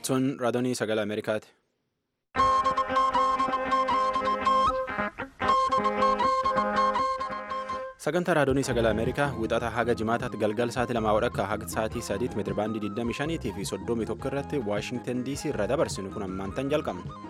Tun raadiyoo sagalee Ameerikaati. Sagantaa raadiyoo sagalee Ameerikaa wixata haga jimaataatti galgala sa'aatii lamaa wadhakka haga sa'aatii sadiitti meetirabaandii 25 fi 31 irratti Waashingtan DC irraa dabarsinu kun ammaantan jalqabna.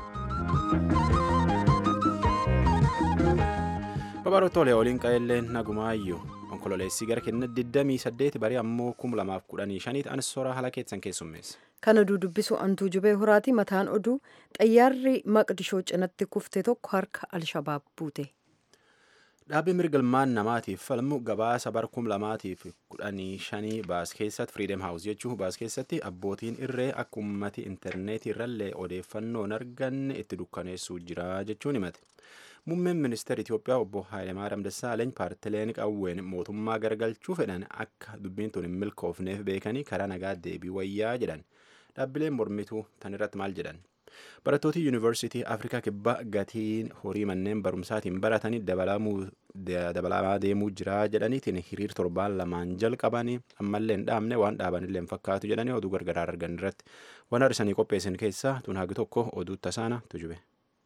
Babarootoolee waliin qa'ellee nagumaayyuu onkololeessii gara kenna 28 barii ammoo 2015 anis soraa haala keessan keessummeessa. Kan oduu dubbisu antuu jubee horaati mataan oduu xayyaarri maqdishoo cinatti kufte tokko harka alshabaab buute. Dhaabbii mirgalmaan namaatiif falmu gabaasa bara 2015 baas keessatti Freedom House jechuun baas keessatti abbootiin irree akka uummati intarneetii irrallee odeeffannoo hin arganne itti dukkaneessuu jira jechuun himate. Muummeen ministeera Itoophiyaa obbo Hayilemaariyaam Dassaaleeny paartileen qawween mootummaa garagalchuu fedhan akka dubbiin tun hin milkoofneef beekanii karaa nagaa deebii wayyaa jedhan. Dhaabbileen mormituu tan irratti maal jedhan? Barattooti Yuunivarsiitii Afrikaa Kibbaa gatiin horii manneen barumsaatiin baratanii dabalamaa deemuu jira jedhaniitiin hiriir torbaan lamaan jalqabanii ammallee hin dhaabne waan dhaabanillee hin fakkaatu jedhanii oduu gargaraa argan irratti waan har'isanii qopheessan keessaa tun hagi tokko oduu tasaana tujube.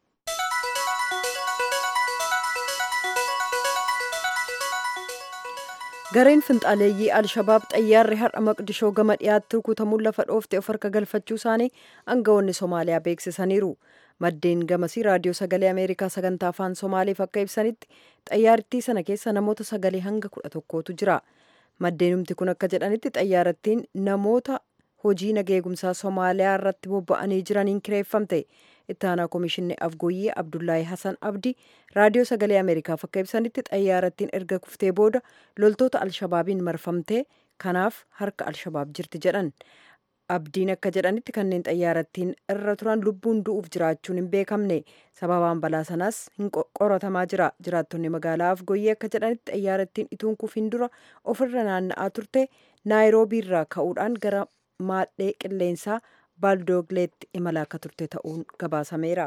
Gareen finxaaleeyyii Alshabaab xayyaarri har'a maqdishoo gama dhiyaatti rukutamuun lafa dhoofte of harka galfachuu isaanii aangawoonni Somaaliyaa beeksisaniiru. Maddeen gamasii raadiyoo sagalee Ameerikaa sagantaa afaan Somaaleef akka ibsanitti xayyaarittii sana keessa namoota sagalee hanga kudha tokkootu jira. Maddeenumti kun akka jedhanitti xayyaarattiin namoota hojii nageegumsaa Somaaliyaa irratti bobba'anii jiraniin kireeffamte. itti aanaa komishinni afgooyyee abdullaahi hasan abdii raadiyoo sagalee ameerikaaf akka ibsanitti xayyaarattiin erga kuftee booda loltoota alshabaabiin marfamtee kanaaf harka alshabaab jirti jedhan abdiin akka jedhanitti kanneen xayyaarattiin irra turan lubbuun du'uuf jiraachuun hin beekamne sababaan balaa sanaas hin qoratamaa jira jiraattonni magaalaa afgooyyee akka jedhanitti xayyaarattiin ituun kufiin dura ofirra naanna'aa turte naayiroobiirraa ka'uudhaan gara maadhee qilleensaa baaldoogleetti imalaa akka turte ta'uun gabaasameera.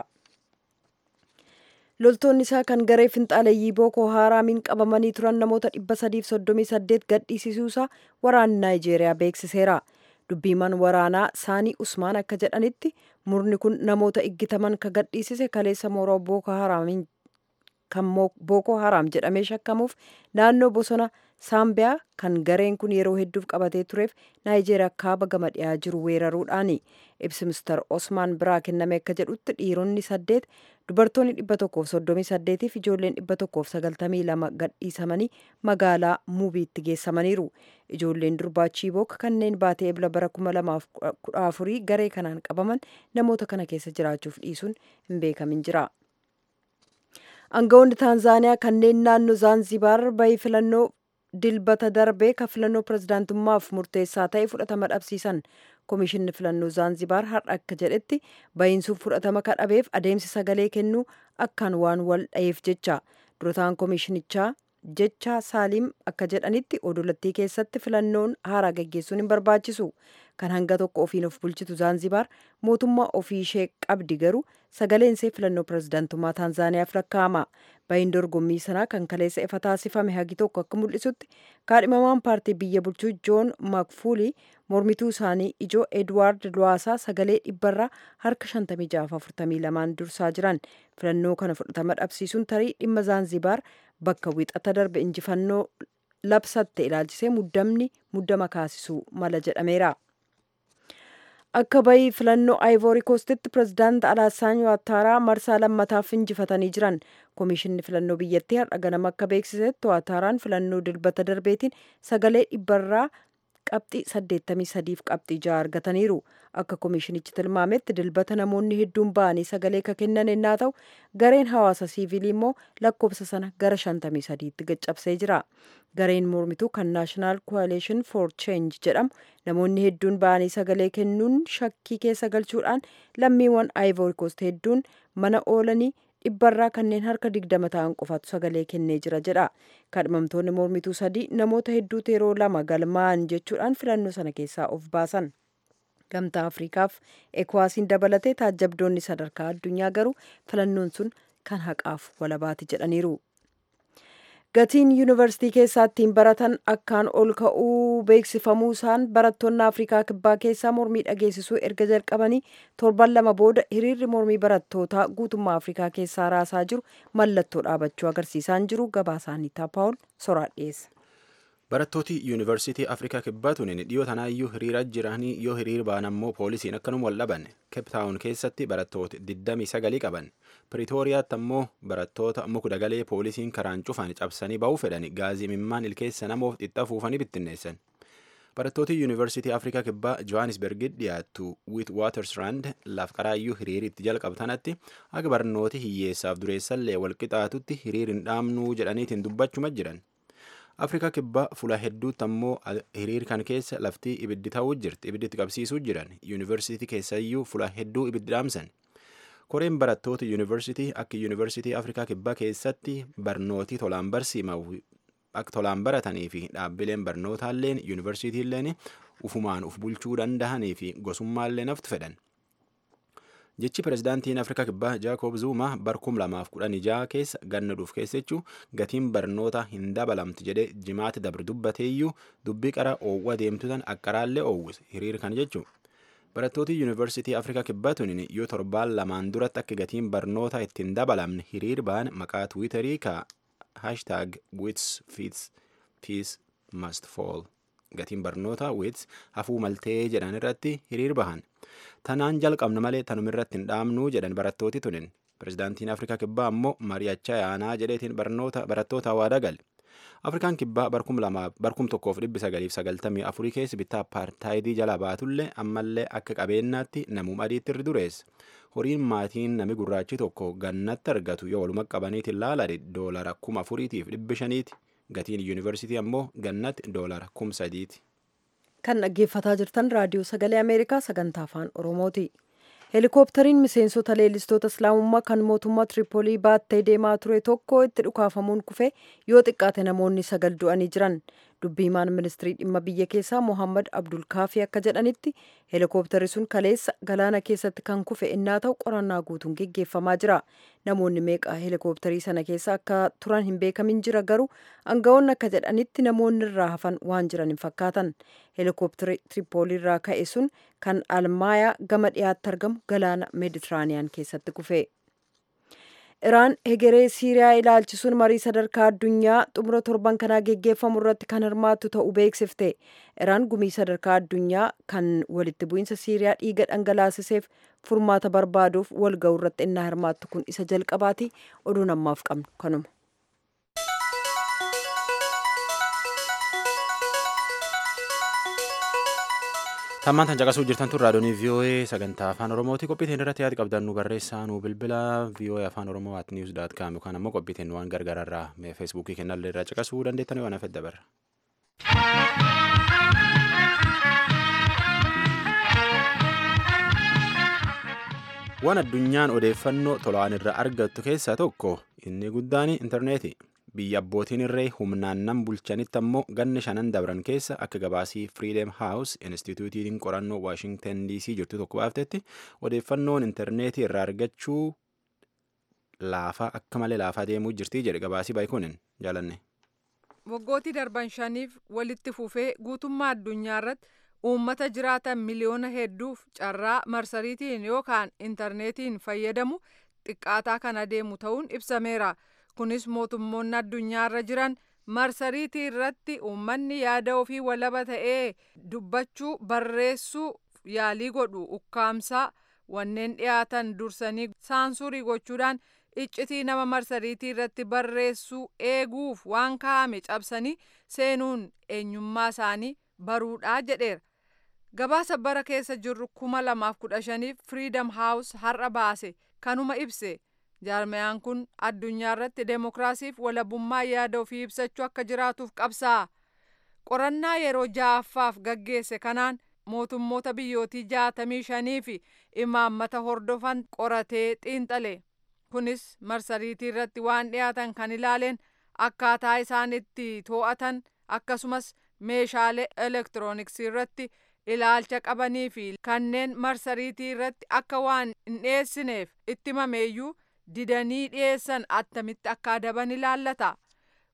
loltoonni isaa kan garee finxaaleeyyii bookoo haaraamiin qabamanii turan namoota 338 gadhiisisuusaa waraanni naayijeeriyaa beeksiseera. dubbiimaan waraanaa saanii usmaan akka jedhanitti murni kun namoota iggitaman ka gadhiisise kaleessa mooraa bookoo haaraamiin kan bookoo haraam jedhamee shakkamuuf naannoo bosona saambiyaa kan gareen kun yeroo hedduuf qabatee tureef naayijeeriyaa kaaba gama dhiyaa jiru weeraruudhaani ibsi mister osmaan biraa kenname akka jedhutti dhiironni saddeet dubartoonni dhibba tokkoof soddomii saddeetiif ijoolleen dhibba tokkoof sagaltamii lama gadhiisamanii magaalaa muubiitti geessamaniiru ijoolleen durbaa chiibook kanneen baatee ebla bara kuma lamaaf kudha afurii garee kanaan qabaman namoota kana keessa jiraachuuf dhiisuun hin beekamin jira. aangawoonni taanzaaniyaa kanneen naannoo zaanzibaar bahii filannoo dilbata darbee ka filannoo pirezidaantummaaf murteessaa ta'e fudhatama dhabsiisan komishinni filannoo zaanzibaar har'a akka jedhetti bahiinsuuf fudhatama ka dhabeef adeemsi sagalee kennuu akkaan waan wal dhayeef jecha durataan komishinichaa jecha saaliim akka jedhanitti odolattii keessatti filannoon haaraa gaggeessuun hin barbaachisu kan hanga tokko ofiin of bulchitu zaanzibaar mootummaa ofii ishee qabdi garuu sagaleen ishee filannoo pirezidaantummaa taanzaaniyaaf lakkaa'ama bahiin dorgommii sanaa kan kaleessa ifa taasifame hagi tokko akka mul'isutti kaadhimamaan paartii biyya bulchuu joon makfuulii mormituu isaanii ijoo edwaard luwaasaa sagalee dhibbarraa harka 5642 dursaa jiran filannoo kana fudhatama dhabsiisuun tarii dhimma zaanzibaar bakka wixata darbe injifannoo labsatte ilaalchisee muddamni muddama kaasisuu mala jedhameera. akka bahii filannoo aayivoori koostitti pirezidaant alaassaan waataaraa marsaa lammataaf injifatanii jiran komishinni filannoo biyyattii har'a ganama akka beeksisetti waataaraan filannoo dilbata darbeetiin sagalee dhibbarraa qabxii 83 qabxii 6 argataniiru akka komishinichi tilmaametti dilbata namoonni hedduun ba'anii sagalee ka kennan ennaa ta'u gareen hawaasa siivilii immoo lakkoofsa sana gara 53tti gaccabsee jira gareen mormituu kan naashinaal coalition for change jedhamu namoonni hedduun ba'anii sagalee kennuun shakkii keessa galchuudhaan lammiiwwan ivory coast hedduun mana oolanii dhibbarraa kanneen harka digdama ta'an qofaatu sagalee kennee jira jedha kadhimamtoonni mormituu sadii namoota hedduutu yeroo lama galmaa'an jechuudhaan filannoo sana keessaa of baasan gamtaa afriikaaf ekwaasiin dabalatee taajjabdoonni sadarkaa addunyaa garuu filannoon sun kan haqaaf walabaati jedhaniiru gatiin yuunivarsiitii keessaa ittiin baratan akkaan ol ka'uu beeksifamuu isaan barattoonni afrikaa kibbaa keessaa mormii dhageessisuu erga jalqabanii torban lama booda hiriirri mormii barattootaa guutummaa afrikaa keessaa raasaa jiru mallattoo dhaabachuu agarsiisaan jiru gabaasaaniitaa paawul soraa dhiyeessa. barattooti yuunivarsiitii afrikaa kibbaa tuniin dhiyoo tanaayyuu hiriira jiranii yoo hiriir ba'an ammoo poolisiin akkanuma wal dhaban keeptaawun keessatti barattoota 29 qaban piriitooriyaatti ammoo barattoota mukdagalee poolisiin karaan cufan cabsanii ba'uu fedhan gaazii mimmaan ilkeessa namoof xixxafuufanii bittinneessan barattooti yuunivarsiitii afrikaa kibbaa johannisbergit dhiyaattu wiit waatersrand laaf qaraayyuu hiriiritti jalqabtanatti akka barnooti hiyyeessaaf dureessallee walqixaatutti hiriir hin dhaamnuu jedhaniitiin dubbachuma jiran afrikaa kibbaa fuula hedduutti ammoo hiriir kan keessa laftii ibiddi ta'uu jirti ibidditti qabsiisuu jiran yuunivarsiitii keessayyuu fuula hedduu ibiddi dhaamsan koreen barattoota yuunivarsiitii akka yuunivarsiitii afrikaa kibbaa keessatti barnootii tolaan barsiimamu akka tolaan baratanii fi dhaabbileen barnootaalleen yuunivarsiitiilleen ufumaan uf bulchuu dandahanii fi gosummaallee naftu fedhan. jechi pirezidaantiin afrikaa kibbaa jaakob zuuma barkum lamaaf kudhan ijaa keessa ganna dhuuf keessachuu gatiin barnoota hin dabalamtu jedhe jimaati dabre dubbateeyyuu dubbii qara oowwa deemtutan akkaraallee oowwise hiriir kan jechuu barattooti yuunivarsiitii afrikaa kibbaa tuniin yoo torbaan lamaan duratti akka gatiin barnoota ittiin dabalamne hiriir ba'an maqaa tiwiitarii ka haashtaag wits fiis must fall gatiin barnoota wits hafuu maltee jedhan irratti hiriir bahan tanaan jalqabna malee tanuma irratti hin dhaamnuu jedhan barattooti tunin pirezidaantiin afrikaa kibbaa ammoo mari'achaa yaanaa jedheetiin barnoota barattoota waada gale afrikaan kibbaa barkum lamaa barkum tokkoof dhibbi sagaliif sagaltamii afurii keessa bittaa apartaayidii jala baatullee ammallee akka qabeenyaatti namum adiitti irri dureessa horiin maatiin nami gurraachi tokko gannatti argatu yoo waluma qabaniitiin laalade doolara kuma afuriitiif dhibbi shaniiti gatiin yuunivarsiitii ammoo gannatti doolara kum sadiiti. kan dhaggeeffataa jirtan raadiyoo sagalee ameerikaa sagantaa afaan oromooti heelikooptariin miseensota leellistoota islaamummaa kan mootummaa tiripoolii baattee deemaa ture tokko itti dhukaafamuun kufe yoo xiqqaate namoonni sagal du'anii jiran dubbiimaan ministirii dhimma biyya keessaa mohammad abdulkaafii akka jedhanitti heelikooptarri sun kaleessa galaana keessatti kan kufe innaa ta'u qorannaa guutuun geggeeffamaa jira namoonni meeqa heelikooptarii sana keessa akka turan hin beekamin jira garuu aangawoonni akka jedhanitti namoonni irraa hafan waan jiran hin fakkaatan heelikooptari tiripoolii irraa ka'e sun kan almaayaa gama dhiyaatti argamu galaana meeditiraaniyaan keessatti kufe. iraan hegeree siiriyaa ilaalchisuun marii sadarkaa addunyaa xumura torban kanaa geggeeffamu irratti kan hirmaattu ta'uu beeksifte iraan gumii sadarkaa addunyaa kan walitti bu'iinsa siiriyaa dhiiga dhangalaasiseef furmaata barbaaduuf wal ga'u irratti innaa hirmaattu kun isa jalqabaati oduun ammaaf qabnu kanuma. Tammaan tan caqasuu jirtan tun raadiyoonii VOA sagantaa afaan Oromooti qophiitiin irratti yaada qabdan nu barreessaa nu bilbila VOA afaan Oromoo at news dot com yookaan ammoo qophiitiin waan gargaararraa feesbuukii kennallee irraa caqasuu dandeettan waan hafedda barra. Waan addunyaan odeeffannoo tolaan irraa argattu keessaa tokko inni guddaan intarneeti. biyya abbootiin irree humnaan nan bulchanitti ammoo ganna shanan dabran keessa akka gabaasii Freedom House Instituutiin qorannoo Washington DC jirtu tokko baaftetti odeeffannoon intarneetii irraa argachuu laafaa akka malee laafaa deemuu jirti jedhe gabaasii baay'ikunin jaalanne. Waggootii darban shaniif walitti fufee guutummaa addunyaa irratti uummata jiraatan miliyoona hedduuf carraa marsariitiin yookaan intarneetiin fayyadamu xiqqaataa kan adeemu ta'uun ibsameera. kunis mootummoonni addunyaarra jiran marsariitii irratti uummanni yaada ofii walaba ta'ee dubbachuu barreessuu yaalii godhu ukkaamsaa wanneen dhiyaatan dursanii saansurii gochuudhaan iccitii nama marsariitii irratti barreessuu eeguuf waan kaa'ame cabsanii seenuun eenyummaa isaanii baruudhaa jedheera. gabaasa bara keessa jirru kuma lamaaf kudha shaniif firiidam haawus har'a baase kanuma ibse. jaarmayaan kun addunyaa irratti deemokiraasiif walabummaa yaada ofii ibsachuu akka jiraatuuf qabsaa qorannaa yeroo ja'affaaf gaggeesse kanaan mootummoota biyyootii jaatamii shanii fi imaammata hordofan qoratee xiinxale kunis marsariitii irratti waan dhiyaatan kan ilaaleen akkaataa isaan itti to'atan akkasumas meeshaalee elektirooniksii irratti ilaalcha qabanii fi kanneen marsariitii irratti akka waan hin dhiyeessineef itti mameeyyuu didanii dhiyeessan attamitti akka adaban ilaallata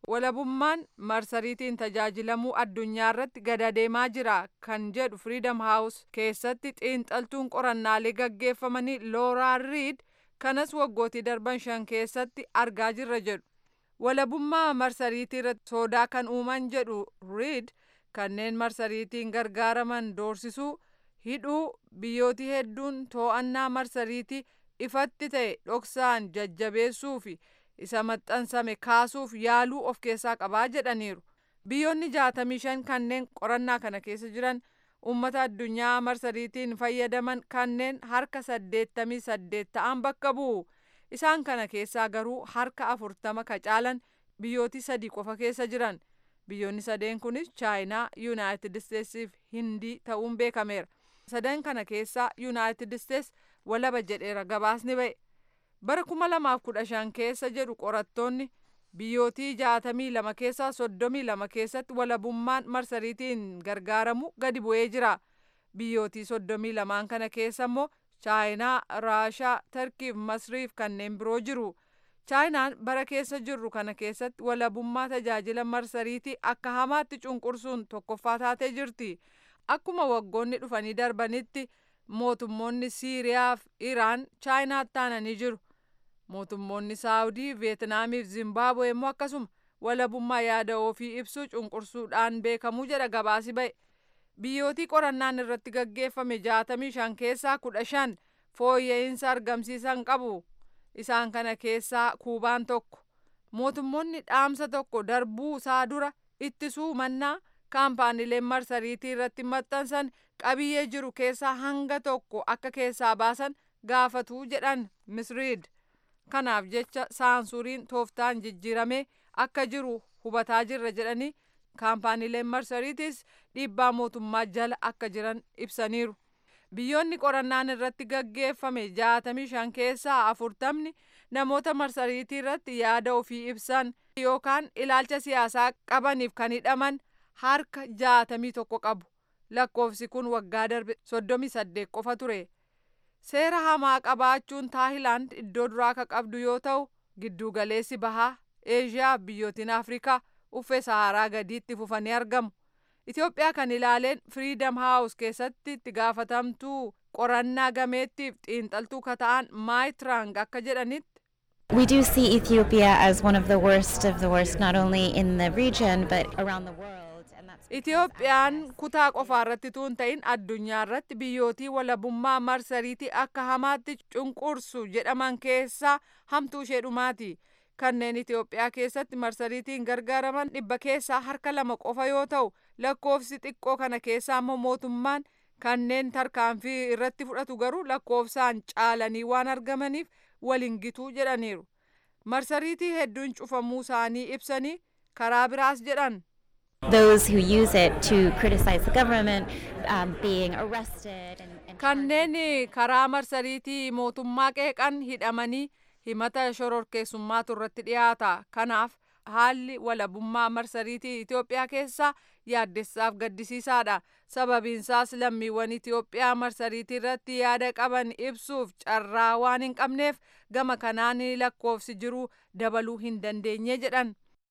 walabummaan marsariitiin tajaajilamuu addunyaa irratti gad deemaa jira kan jedhu Freedom House keessatti xiinxaltuun qorannaalee gaggeeffamanii Looraa Riid kanas waggootii darban shan keessatti argaa jirra jedhu. Walabummaa marsariitii irratti sodaa kan uuman jedhu Riid kanneen marsariitiin gargaaraman doorsisuu hidhuu biyyootii hedduun to'annaa marsariitii ifatti ta'e dhoksaan jajjabeessuu fi isa maxxansame kaasuuf yaaluu of keessaa qabaa jedhaniiru. Biyyoonni jaatamii shan kanneen qorannaa kana keessa jiran uummata addunyaa marsariitiin fayyadaman kanneen harka saddeettamii saddeet ta'an bakka bu'u. Isaan kana keessaa garuu harka afurtama ka caalan biyyooti sadii qofa keessa jiran. Biyyoonni sadeen kunis Chaayinaa, Yuunaayitid Isteetsii fi Hindii ta'uun beekameera. Sadan kana keessaa Yuunaayitid Isteets walaba jedheera gabaasni ba'e. Bara kuma lamaaf kudha shan keessa jedhu qorattoonni biyyootii jaatamii lama keessaa soddomii lama keessatti walabummaan marsariitiin gargaaramu gadi bu'ee jira. Biyyootii soddomii lamaan kana keessa immoo Chaayinaa, Raashaa, Tarkii fi Masriif kanneen biroo jiru. Chaayinaan bara keessa jirru kana keessatti walabummaa tajaajila marsariitii akka hamaatti cunqursuun tokkoffaa taatee jirti. Akkuma waggoonni dhufanii darbanitti mootummoonni Siiriyaa fi Iraan Chaayinaatti aananii jiru. Mootummoonni Saawudii, Veetnaamii fi Zimbaabuwee immoo akkasuma walabummaa yaada ofii ibsuu cunqursuudhaan beekamuu jedha gabaasi ba'e. Biyyootii qorannaan irratti gaggeeffame jaatamii shan keessaa kudha shan fooyya'insa argamsiisan qabu. Isaan kana keessaa Kuubaan tokko. Mootummoonni dhaamsa tokko darbuu isaa dura ittisuu mannaa kaampaaniileen marsariitii irratti maxxansan qabiyyee jiru keessaa hanga tokko akka keessaa baasan gaafatu jedhan misriid. Kanaaf jecha saansuuriin tooftaan jijjiiramee akka jiru hubataa jirra jedhanii kaampaaniileen marsariitiis dhiibbaa mootummaa jala akka jiran ibsaniiru. Biyyoonni qorannaan irratti gaggeeffame jaatamii shan keessaa afurtamni namoota marsariitii irratti yaada ofii ibsan yookaan ilaalcha siyaasaa qabaniif kan hidhaman harka jaatamii tokko qabu. Lakkoofsi kun waggaa darbe soddomii saddeet qofa ture. Seera hamaa qabaachuun Taayilaand iddoo duraa ka qabdu yoo ta'u giddugaleessi bahaa Eeshiyaa biyyootiin Afrikaa uffee Saharaa gadiitti fufanii argamu. Itoophiyaa kan ilaaleen Freedom House keessatti itti gaafatamtuu qorannaa gameettiif xiinxaltuu kata'an Maayitrang akka jedhanitti We do see Ethiopia as one of the worst of the worst, not only in the region but around the world. And that's Itoophiyaan kutaa qofa irratti tuun ta'in addunyaa irratti biyyootii walabummaa marsariitii akka hamaatti cunqursu jedhaman keessaa hamtuu ishee dhumaati. Kanneen Itoophiyaa keessatti marsariitiin gargaaraman dhibba keessaa harka lama qofa yoo ta'u lakkoofsi xiqqoo kana keessaa immoo mootummaan kanneen tarkaanfii irratti fudhatu garuu lakkoofsaan caalanii waan argamaniif waliin gituu jedhaniiru. Marsariitii hedduun cufamuu isaanii ibsanii karaa biraas jedhan. those who use it to criticize the government um, being arrested and, and Kanneen karaa marsariitii mootummaa qeeqan hidhamanii himata shororkeessummaatu irratti dhiyaata. Kanaaf haalli walabummaa marsariitii Itoophiyaa keessaa yaaddessaaf gaddisiisaadha. Sababiinsaas lammiiwwan Itoophiyaa marsariitii irratti yaada qaban ibsuuf carraa waan hin qabneef gama kanaan lakkoofsi jiru dabaluu hin dandeenye jedhan.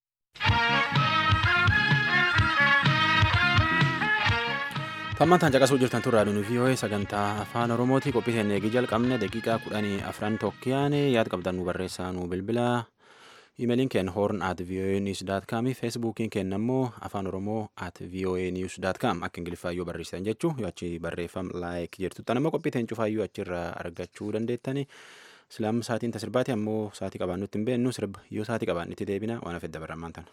Tammantaan caqasuu jirtan turraa nuyi vii'oo'ee sagantaa afaan oromooti qophii keenya eegii jalqabne daqiiqaa kudhanii afran tokkiyaan yaad qabdan nu barreessaa nu bilbila imeeliin keenya horn at voa news dot com feesbuukiin keenya immoo afaan oromoo at voa news dot com akka ingiliffaayyuu barreessitan jechuu yoo achi barreeffam laayik jirtu tan immoo qophii teen cufaayyuu achirra argachuu dandeettani silaam saatiin tasirbaati ammoo saatii qabaannutti hin beennu sirba yoo saatii qabaannitti deebina waan afedda barramaan tan.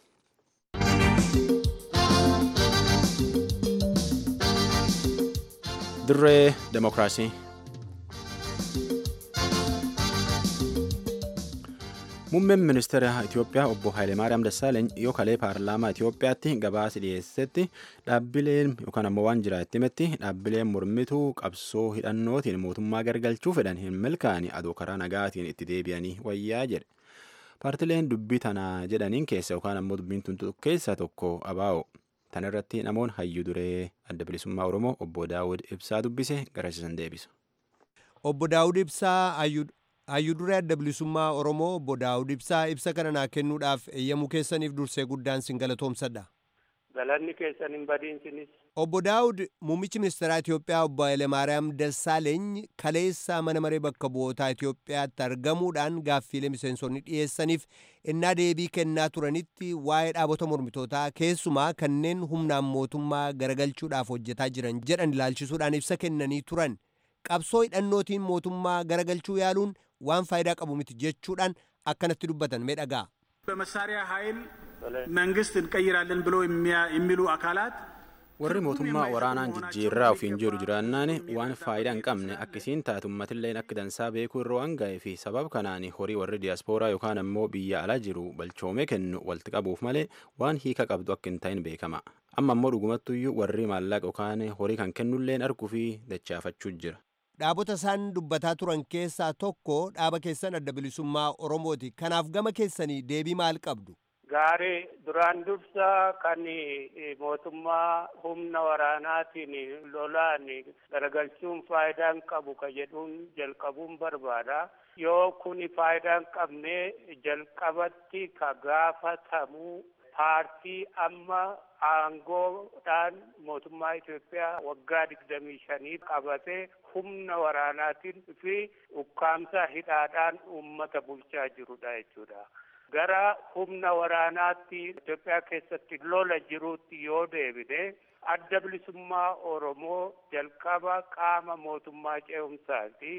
dirree demokiraasii muummeen ministeera itiyoophiyaa obbo Hayilemaariyaam Dassaaleeny yoo kalee paarlaamaa itiyoophiyaatti gabaasa dhiyeessetti dhaabbileen yookaan ammoo waan jira itti himetti dhaabbileen mormituu qabsoo hidhannootiin mootummaa gargalchuu fedhan hin milkaa'anii adoo karaa nagaatiin itti deebi'anii wayyaa jedhe paartileen dubbii tanaa jedhaniin keessa yookaan ammoo dubbiin tun keessa tokko abaa'o Tan irratti namoonni hayyuu duree adda bilisummaa Oromoo obbo Daawud Ibsaa dubbise garasiisan deebisa. Obbo Daawud Ibsaa hayyuu Hayyuu duree adda bilisummaa Oromoo obbo Daawud Ibsaa ibsa kana naa kennuudhaaf eeyyamuu keessaniif dursee guddaan sin galatoomsadha. Galanni keessan hin badiinsinis. Obbo Daawud muummichi ministeeraa Itoophiyaa obbo Hayilemaariyaam Dassaaleeny kaleessa mana maree bakka bu'ootaa Itoophiyaatti argamuudhaan gaaffiilee miseensonni dhiyeessaniif innaa deebii kennaa turanitti waa'ee dhaabota mormitootaa keessumaa kanneen humnaan mootummaa garagalchuudhaaf hojjetaa jiran jedhan ilaalchisuudhaan ibsa kennanii turan. Qabsoo hidhannootiin mootummaa garagalchuu yaaluun waan faayidaa qabu miti jechuudhaan akkanatti dubbatan mee dhagaa. በመሳሪያ ኃይል መንግስት እንቀይራለን ብሎ የሚሉ አካላት warri mootummaa waraanaan jijjiirraa ofiin jedhu jiraannaan waan faayidaa hin qabne akkasiin taatu ummatilleen akka dansaa beekuu irra waan ga'ee fi sabab kanaan horii warri diyaaspooraa yookaan ammoo biyya alaa jiru balchoomee kennu walitti qabuuf malee waan hiika qabdu akka hin ta'in beekama amma ammoo dhugumattuyyuu warri maallaqa yookaan horii kan kennulleen arguu fi dachaafachuu jira. Dhaabota isaan dubbataa turan keessaa tokko dhaaba keessan adda bilisummaa Oromooti. Kanaaf gama keessanii deebii maal qabdu? Gaarii duraan dursa kan mootummaa humna waraanaatiin lolaan garagalchuun faayidaa hin qabu ka jedhuun jalqabuun barbaada. Yoo kuni faayidaa hin qabne jalqabatti ka gaafatamu paartii amma aangoodhaan mootummaa Itoophiyaa waggaa digdamii shanii qabatee humna waraanaatiin fi ukkaamsa hidhaadhaan uummata bulchaa jirudha jechuudha. gara humna waraanaatti Itoophiyaa keessatti lola jiruutti yoo deebine adda bilisummaa Oromoo jalqaba qaama mootummaa ce'umsaati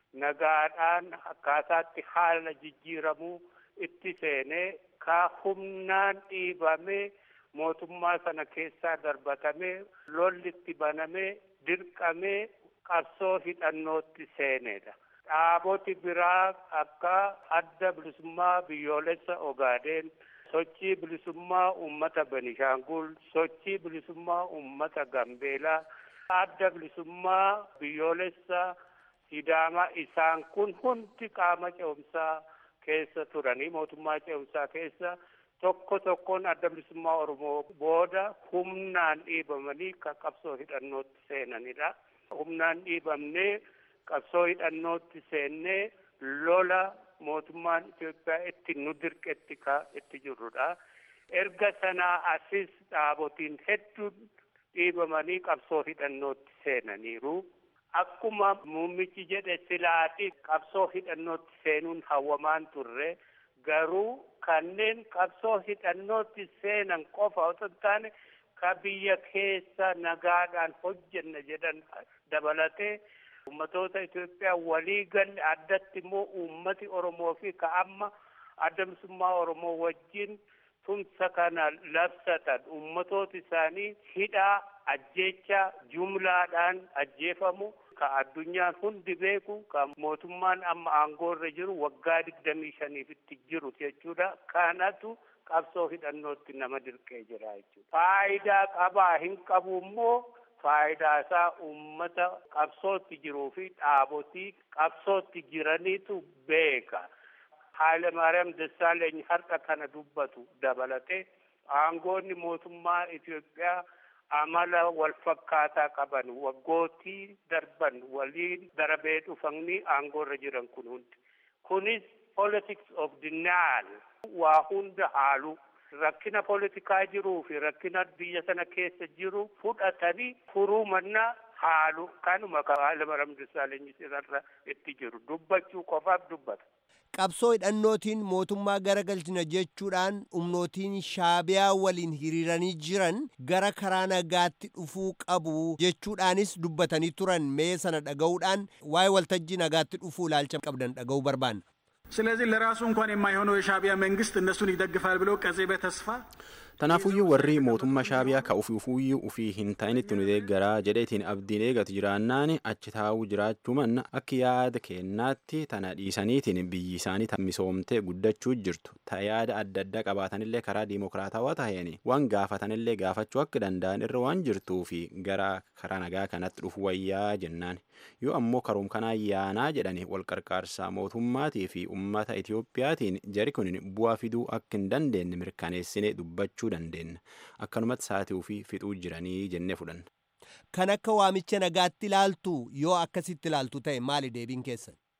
nagaadhaan akkaataatti haala jijjiiramuu itti seenee ka humnaan dhiibamee mootummaa sana keessaa darbatamee lolli itti banamee dirqamee qabsoo hidhannootti seenedha. dhaaboti biraa akka adda bilisummaa biyyoolessa Ogaadeen, sochii bilisummaa uummata Benishaangul, sochii bilisummaa uummata Gambeelaa, adda bilisummaa biyyoolessa Sidaamaa isaan kun hundi qaama ce'umsaa keessa turanii mootummaa ce'umsaa keessa tokko tokkoon adda bilisummaa Oromoo booda humnaan dhiibamanii kan qabsoo hidhannootti seenanidha. Humnaan dhiibamnee qabsoo hidhannootti seennee lola mootummaan Itoophiyaa itti nu dirqetti ka itti jirrudha. Erga sanaa asis dhaabotiin hedduun dhiibamanii qabsoo hidhannootti seenaniiru. Akkuma muummichi jedhe silaati qabsoo hidhannootti seenuun hawwamaan turre garuu kanneen qabsoo hidhannootti seenan qofa otoo hin taane ka biyya keessa nagaadhaan hojjenna jedhan dabalatee ummatoota Itoophiyaa walii galle addatti immoo uummati Oromoo fi ka amma adda bilisummaa Oromoo wajjin tumsa kana labsatan ummatoota isaanii hidhaa ajjeechaa jumlaadhaan ajjeefamu ka addunyaan hundi beeku ka mootummaan amma aangoorra jiru waggaa digdamii shaniifitti jiru jechuudha kanatu qabsoo hidhannootti nama dirqee jira jechuudha faayidaa qabaa hin qabu immoo faayidaa isaa uummata qabsootti jiruu fi dhaabotii qabsootti jiraniitu beeka. Haile Maariyaam Dassaaleny har'a kana dubbatu dabalatee aangoonni mootummaa Itoophiyaa amala wal fakkaataa qaban waggootii darban waliin darabee dhufanii aangoorra jiran kun hundi. Kunis politics of denial waa hunda haalu. rakkina politikaa jiruu fi rakkina biyya sana keessa jiru fudhatanii furuu mannaa haalu kanuma Haile Maariyaam Dassaaleny irra itti jiru dubbachuu qofaaf dubbata. Qabsoo hidhannootiin mootummaa garagalchina jechuudhaan humnootiin shaabiyaa waliin hiriiranii jiran gara karaa nagaatti dhufuu qabu jechuudhaanis dubbatanii turan mee sana dhaga'uudhaan waa'ee waltajjii nagaatti dhufuu ilaalcha qabdan dhaga'uu barbaanna. ስለዚህ ለራሱ እንኳን የማይሆነው የሻዕቢያ መንግስት እነሱን ይደግፋል ብሎ ቀጼ በተስፋ Tanaafuyyuu warri mootummaa shaabiyaa ka ufii ufuyyuu ufii hin ta'initti nu deeggaraa jedheetiin abdiin eegatu jiraannaan achi taa'uu jiraachuu manna akka yaada kennaatti tana dhiisaniitiin biyyi isaanii misoomtee guddachuu jirtu ta yaada adda addaa qabaatanillee karaa diimokiraatawaa taheen waan gaafatanillee gaafachuu akka danda'an irra waan jirtuu fi gara karaa nagaa kanatti dhufu wayyaa jennaan yoo ammoo karoom kanaa yaanaa jedhani wal qarqaarsaa mootummaatii fi ummata Itiyoophiyaatiin jari kun bu'aa fiduu akka hin dandeenye mirkaneessinee dubbachuu dandeenya akkanumatti saatii ofii fixuu jiranii jennee fudhanna. Kan akka waamicha nagaatti ilaaltu yoo akkasitti ilaaltu ta'e maali deebiin keessan?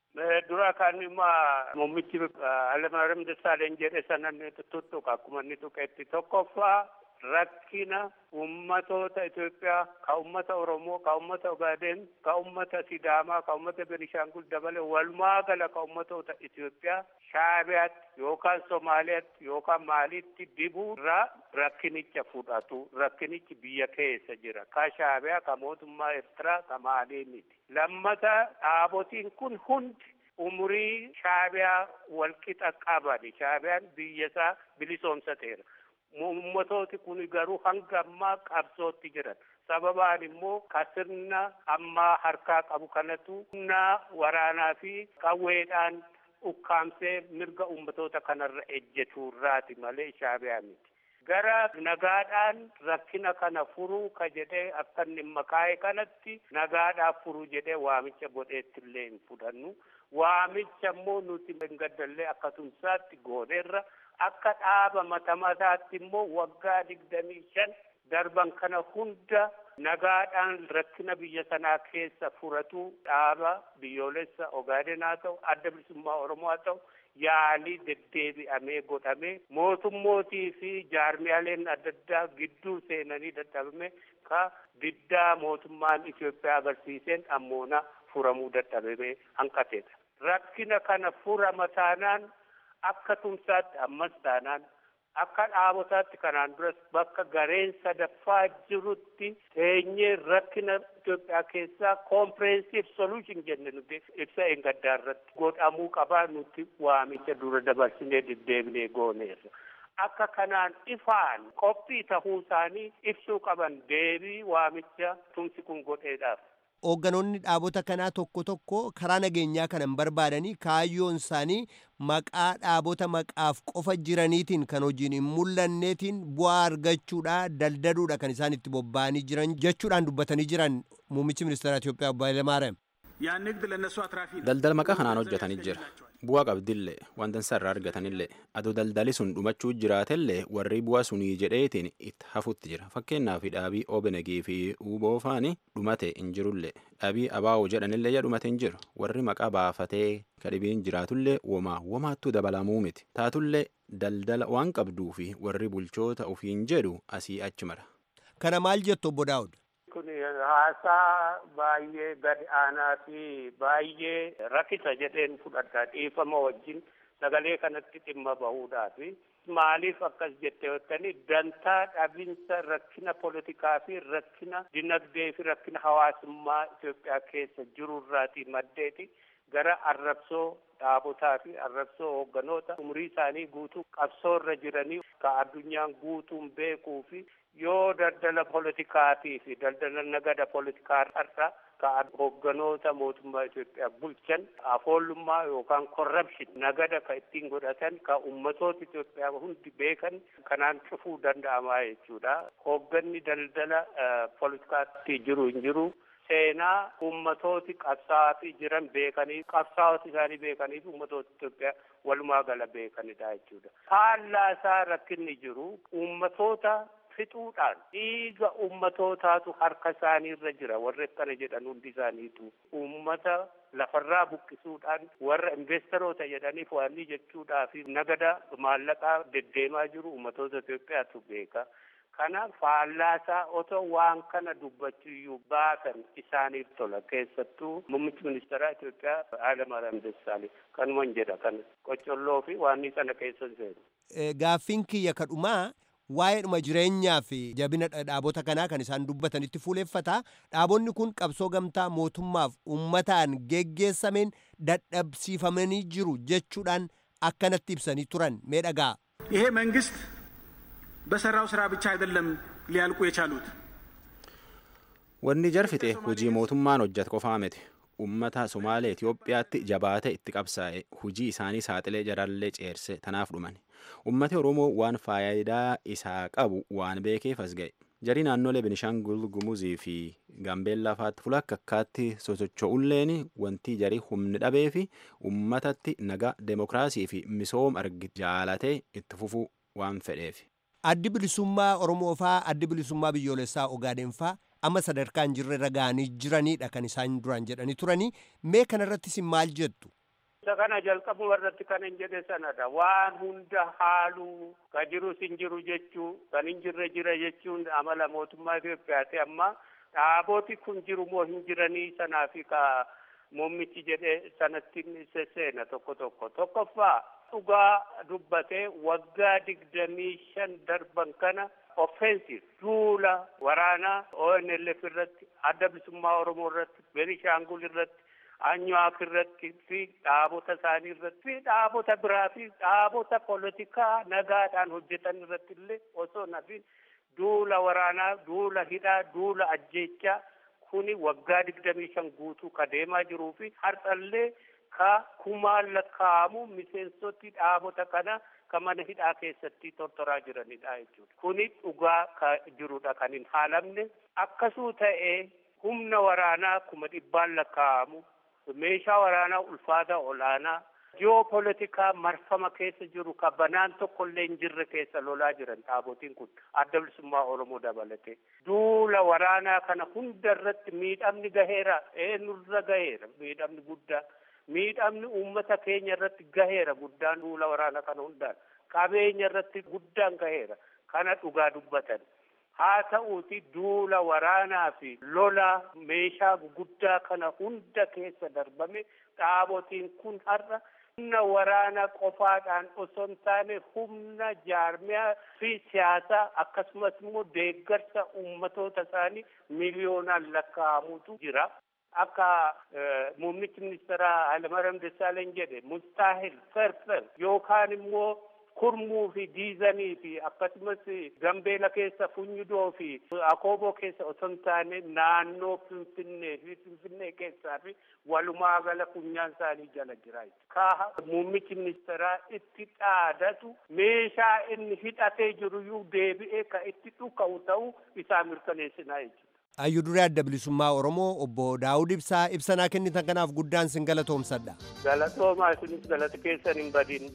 dura kan ima muummichi Hayilamaariyaam Dassaaleny jedhe sanan tuttuqa akkuma inni tuqetti tokkoffaa rakkina ummatoota Itoophiyaa ka ummata Oromoo ka ummata Ogaaden ka ummata Sidaamaa ka ummata Benishangul dabale walumaa gala ka ummatoota Itoophiyaa Shaabiyaatti yookaan Somaaliyaatti yookaan Maaliitti dibuu irraa rakkinicha fudhatu rakkinichi biyya keessa jira ka Shaabiyaa ka mootummaa Eertiraa ka Maalii miti lammata dhaabotiin kun hundi umurii Shaabiyaa walqixa qabani Shaabiyaan biyya isaa bilisoomsateera. ummatooti kun garuu hanga ammaa qabsootti jiran sababaan immoo ka sirna ammaa harkaa qabu kanatu humna waraanaa fi qawweedhaan ukkaamsee mirga ummatoota kanarra ejjetuurraati malee shaabiyaa miti. gara nagaadhaan rakkina kana furuu ka jedhee akka inni makaa'e kanatti nagaadhaaf furuu jedhee waamicha godheetti illee hin fudhannu waamicha immoo nuti hin gaddallee akka tumsaatti gooneerra akka dhaaba mata mataatti immoo waggaa digdamii shan darban kana hunda nagaadhaan rakkina biyya sanaa keessa furatu dhaaba biyyoolessa Ogaaden haa ta'u adda bilisummaa Oromoo haa ta'u yaalii deddeebi'amee godhamee mootummootii fi jaarmiyaaleen adda addaa gidduu seenanii dadhabame ka diddaa mootummaan Itoophiyaa agarsiiseen ammoona furamuu dadhabamee hanqateedha. Rakkina kana furama taanaan akka tumsaatti ammas taanaan akka dhaabotaatti kanaan duras bakka gareen sadaffaa jirutti teenyee rakkina Itoophiyaa keessaa comprehensive solution jenne nuti ibsa engaddaa irratti godhamuu qabaa nuti waamicha dura dabarsinee deddeebinee gooneerra. Akka kanaan ifaan qophii tahuu isaanii ibsuu qaban deebii waamicha tumsi kun godheedhaaf. Hoogganoonni dhaabota kanaa tokko tokko karaa nageenyaa kanan barbaadanii kaayyoon isaanii maqaa dhaabota maqaaf qofa jiraniitiin kan hojiin hin mul'anneetiin bu'aa argachuudha daldaluudha kan isaan itti bobba'anii jiran jechuudhaan dubbatanii jiran muummichi ministeera Itoophiyaa Obbo Hayilamaariyaam. ያን ንግድ ለእነሱ አትራፊ ነው። daldala maqaa kanaan hojjetanii jira bu'aa qabdillee wanta irraa argatanillee adoo daldali sun dhumachuu jiraatellee warri bu'aa sunii jedheetiin itti hafutti jira fakkeenyaaf dhaabii OBNG fi UBO faani dhumate hin jirullee dhaabii ABO jedhanillee yaa dhumate hin jiru warri maqaa baafatee kadhibiin jiraatullee womaa womaattuu dabalamuu miti taatullee daldala waan qabduu fi warri bulchoota ofiin jedhu asii achi mara. Kana maal jettu obbo Daawud? kun haasaa baay'ee gad aanaa fi baay'ee rakkisa jedheen fudhadha dhiifama wajjin sagalee kanatti dhimma bahuudhaaf maaliif akkas jette jettanii dantaa dhabinsa rakkina politikaa fi rakkina dinagdee fi rakkina hawaasummaa Itoophiyaa keessa jirurraati maddeeti gara arrabsoo dhaabotaa fi arrabsoo hoogganoota umurii isaanii guutuu qabsoorra jiranii ka addunyaan guutuun beekuu fi yoo daldala politikaatii fi daldala nagada politikaa har'a ka hoogganoota mootummaa Itoophiyaa bulchan afoollummaa yookaan korrapshin nagada ka ittiin godhatan ka ummatoota Itoophiyaa hundi beekan kanaan cufuu danda'amaa jechuudha. Hoogganni daldala politikaatti jiru hin jiru. seenaa ummatooti qabsaa'aa jiran beekanii qabsaa'ota isaanii beekanii fi ummatoota Itoophiyaa walumaa gala beekanidha jechuudha. Faallaasaa rakkinni jiru ummatoota fixuudhaan dhiiga ummatootaatu harka isaanii irra jira warri akkana jedhan hundi isaaniitu ummata lafarraa buqqisuudhaan warra investoroota jedhaniif waanni jechuudhaa fi nagada maallaqaa deddeemaa jiru ummatoota Itoophiyaatu beeka. kana faallaasaa otoo waan kana dubbachuuyyuu baatan isaaniif tola keessattuu muummichi ministeeraa Itoophiyaa Hayilamaariyaam Dassaaleny kanuman jedha kana qocolloo fi waan kana keessa seenu. Gaaffiin kiyya kadhumaa waa'eedhuma jireenyaa fi jabina dhaabota kanaa kan isaan dubbatanitti fuuleffata. Dhaabonni kun qabsoo gamtaa mootummaaf uummataan geggeessameen dadhabsiifamanii jiru jechuudhaan akkanatti ibsanii turan mee dhagaa. ይሄ መንግስት በሰራው ስራ ብቻ አይደለም ሊያልቁ የቻሉት። Wanni jarfite hojii mootummaan hojjetu qofaa miti. Uummata Somaalee Itoophiyaatti jabaate itti qabsaa'e hojii isaanii saaxilee jarallee ceerse tanaaf dhuman. Uummati Oromoo waan faayidaa isaa qabu waan beekeef as ga'e. Jarii naannolee Benishangul Gumuzii fi Gaambeellaa fa'aatti fuula akka akkaatti sosocho'ulleen wanti jarii humni dhabee fi uummatatti nagaa demokiraasii fi misooma argi jaalatee itti fufuu waan fedheef. Addi bilisummaa Oromoo faa addi bilisummaa biyyoolessaa Ogaaden faa amma sadarkaan jirre irra ga'anii jiranidha kan isaan duraan jedhanii turanii mee kanarrattis maal jettu? isa kana jalqabuma irratti kan hin jedhe sanadha waan hunda haaluu ka jirus hin jiru jechuu kan hin jirre jira jechuun amala mootummaa Itoophiyaati amma dhaabooti kun jiru moo hin jiranii sanaafi ka muummichi jedhe sanatti sesseena tokko tokko tokkoffaa dhugaa dubbatee waggaa digdamii shan darban kana offensive duula waraanaa ONLF irratti adda bilisummaa Oromoo irratti Benishaangul irratti Anyuwaak irratti fi dhaabota isaanii irratti fi dhaabota biraa fi dhaabota poolitikaa nagaadhaan hojjetan irratti illee osoo nafin duula waraanaa duula hidhaa duula ajjeechaa kuni waggaa digdamii shan guutuu ka deemaa jiruu fi har'allee ka kumaan lakkaa'amu miseensoti dhaabota kana ka mana hidhaa keessatti tortoraa jiranidha jechuudha. Kuni dhugaa ka jirudha kan hin haalamne akkasuu ta'ee humna waraanaa kuma dhibbaan lakkaa'amu meeshaa waraanaa ulfaataa olaanaa ji'oopolitikaa marfama keessa jiru ka banaan tokkollee hin jirre keessa lolaa jiran dhaabotiin kun adda bilisummaa Oromoo dabalatee duula waraanaa kana hunda irratti miidhamni gaheera eenyurra gaheera miidhamni guddaa miidhamni uummata keenya irratti gaheera guddaan duula waraanaa kana hundaan qabeenya irratti guddaan gaheera kana dhugaa dubbatan haa ta'uuti duula waraanaa fi lola meeshaa guddaa kana hunda keessa darbame dhaabotiin kun har'a humna waraanaa qofaadhaan osoo hin taane humna jaarmiyaa fi siyaasaa akkasumas immoo deeggarsa uummatoota isaanii miliyoonaan lakkaa'amutu jira. Akka muummichi ministeeraa Hayilamaariyaam Dassaaleny jedhe mustaahil ferfer yookaan immoo kurmuu fi diizanii fi akkasumas gambeela keessa funyudoo fi akooboo keessa osoo hin taane naannoo finfinnee fi finfinnee keessaa fi walumaa gala funyaan isaanii jala jira. Ka muummichi ministeeraa itti dhaadatu meeshaa inni hidhatee jiruyyuu deebi'ee ka itti dhuka'u ta'uu isaa mirkaneessinaa jechuudha. Hayyuu duree adda bilisummaa Oromoo obbo Daawud Ibsaa ibsanaa kennitan kanaaf guddaan sin galatoomsadha. Galatoomaa isinis galata keessan hin badin.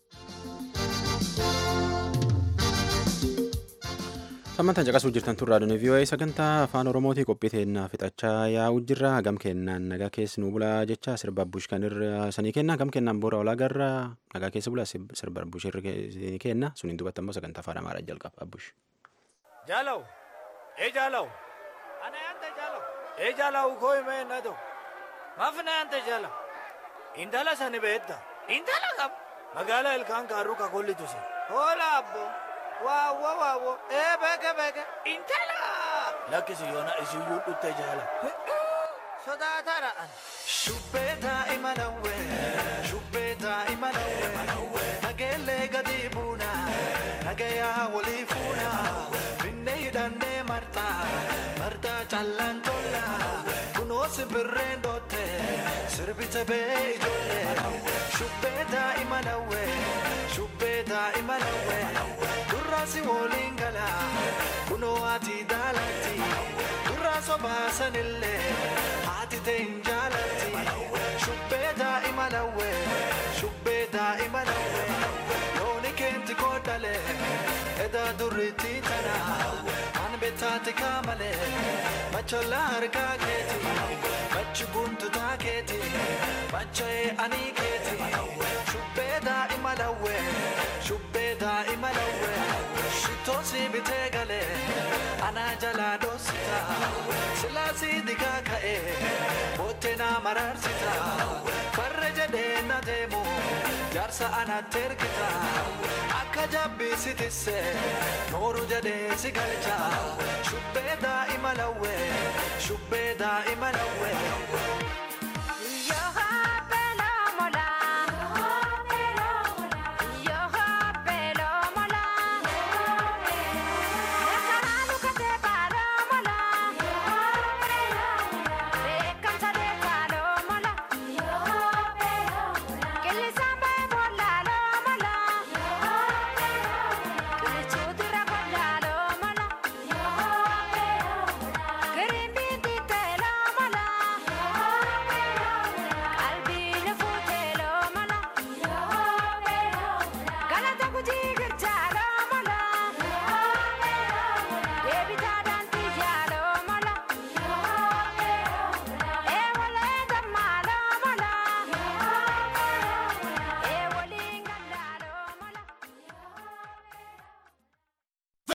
Samantaan caqasuu jirtan tun raadiyoon VOA sagantaa afaan Oromootii qophii teennaa fixachaa yaa'u jirra gam kennaan nagaa keessa nu bulaa jecha sirba bush kan irra sanii kenna gam kennaan boora olaa garra nagaa keessa bulaa sirba bush irra kenna suniin dubbata immoo sagantaa afaan amaaraa jalqaba abbush. Jaalaw ee jaalaw ana yaante jaalaw ee jaalaw koo himee na ta'u maaf na yaante jaalaw intala sani beetta intala qab magaalaa ilkaan kaaruu kakollitu se hoola abbo. waawo waawo ee beeke beeke intala lakkisi yoona isiyyuu dhutte jaala sodaatara an shubbee daa'ima lawwe shubbee daa'ima lawwe nageellee gadi buuna nagayaa walii fuuna finne hidhannee martaa martaa callaan tolla kunoo simbirreen dootte sirbite bee ijoollee shubbee daa'ima lawwe shubbee daa'ima lawwe durraasi woliin gala kunoo ati daalatti durraa sobaasanillee haati ta'e hin jaalatti shubbee daa'ima lawwe shubbee daa'ima lawwe looni keenti koodhale edaa durriitti tana an bettaati kaamale macholla harkaa keeti machi guntutaa keeti macha'ee anii keeti shubbee daa'ima lawwe shubbee daa'ima lawwe shitoosi bitee galee anaa jalaa dhoosita silaasii digaa ka'ee boottee naa maraarsita farra jedhee na deemu jaarsa anatti ergita akka jabbii si tisse nooru jedhee si galcha shubbee daa'ima lawwe shubbee daa'ima lawwe.